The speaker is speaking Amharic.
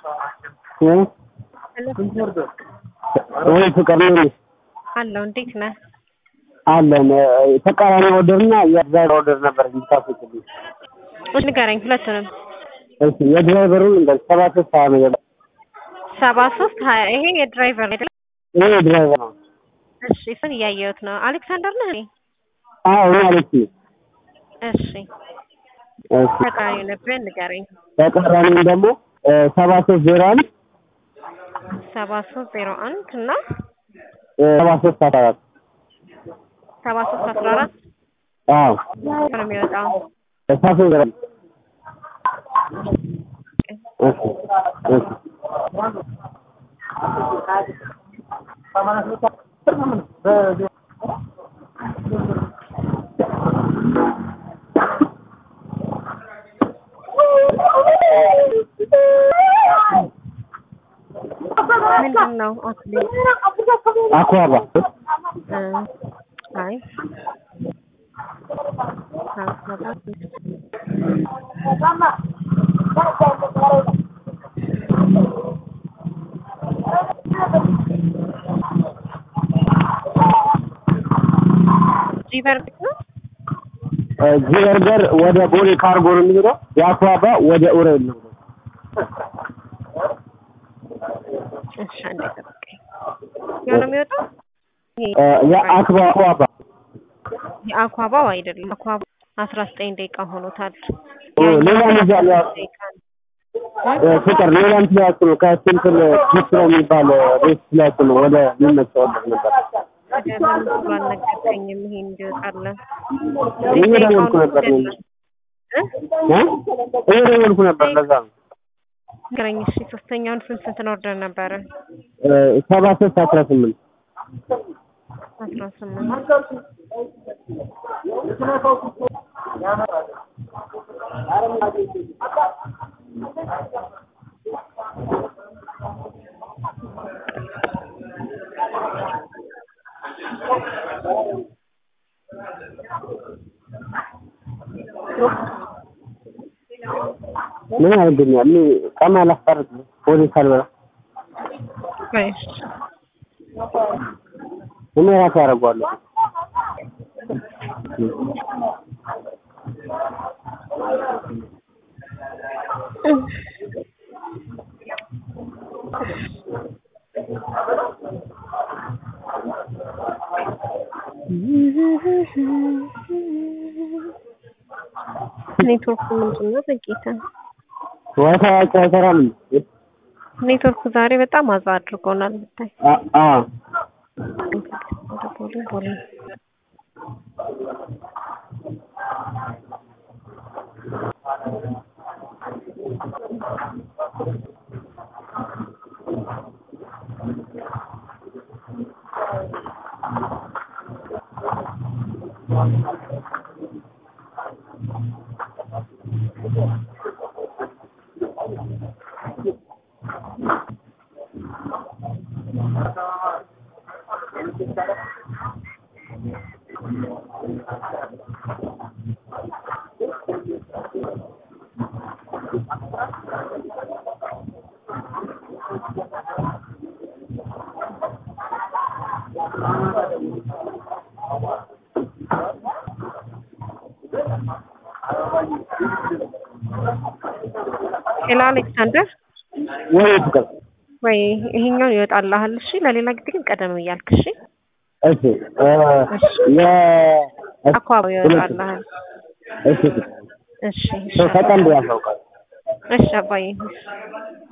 ወይ ፍቅር ነው አለው እንዴት ነህ? አለን ተቃራኒ ኦርደርና የድራይቨር ኦርደር ነበር እንድታስወጪልኝ። እሺ ንገረኝ ሁለቱንም። እሺ የድራይቨሩን እንደ ሰባ ሶስት ሀያ ነው ሰባ ሶስት ሀያ ይሄ የድራይቨር ነው አይደለ? ይሄ የድራይቨር ነው። እሺ እሱን እያየሁት ነው። አሌክሳንደር ነህ? እኔ አዎ እኔ አለች። እሺ እሺ ተቃራኒ ነበር ንገረኝ። ተቃራኒውን ደግሞ ሰባ ሶስት ዜሮ አንድ ሰባ ሶስት ዜሮ አንድ እና ሰባ ሶስት አስራ አራት ሰባ ሶስት አስራ አራት አዎ ነው የሚወጣው። ሰባ ሶስት ዜሮ አንድ እሺ እሺ ምንድን ነው አክሊል? አኳባ እ አይ አልሰራም። ሪቨር ቤት ነው። ጂ በርገር ወደ ቦሌ ካርጎ ነው የሚሄደው። የአኳባ ወደ ኡሬል ነው። እሺ አንዴ ጠብቀኝ። ያው ነው የሚወጣው። ይሄ የአክባ አኳባ የአኳባው አይደለም። አኳባ አስራ ዘጠኝ ደቂቃ ሆኖታል። ኦ፣ ሌላ ልጅ አለ። ደቂቃ ነው። ፍቅር ሌላም ስላችሁ ነው ከስንትል ፊት ነው የሚባል ቤት ስላችሁ ነው ወደ ሚመቸው ኦርደር ነበር። ታዲያ ለምን ብሎ አልነገርከኝም? ይሄ እንዲወጣለን እየደወልኩ ነበር እኔ እንጂ እ እየደወልኩ ነበር ለዛ ነው። ንገረኝ እሺ። ሶስተኛውን ስንት ስንት ነው ኦርደር ነበረ? ሰባ ሶስት አስራ ስምንት አስራ ስምንት ምን ያደርገኛል? እኔ ቀማ ላስቀርጥ ፖሊስ አልበላ እሺ እኔ ራሴ አደርገዋለሁ። ኔትወርኩ ምንድን ነው? በጌታ ዋይፋያቸው አይሰራም እንዴ? ኔትወርኩ ዛሬ በጣም አዛ አድርጎናል። ብታይ አ- አዎ ወደ ቦሌ ቦሌ ሄሎ አሌክሳንደር ወይ ፍቅር ወይ ይሄኛውን ይወጣልሃል። እሺ ለሌላ ጊዜ ግን ቀደም እያልክ እሺ። እሺ እ የ አኳባ ይወጣልሃል። እሺ ፍቅር እሺ እሺ ፈጠን ብሎ ያሳውቃል። እሺ አባዬ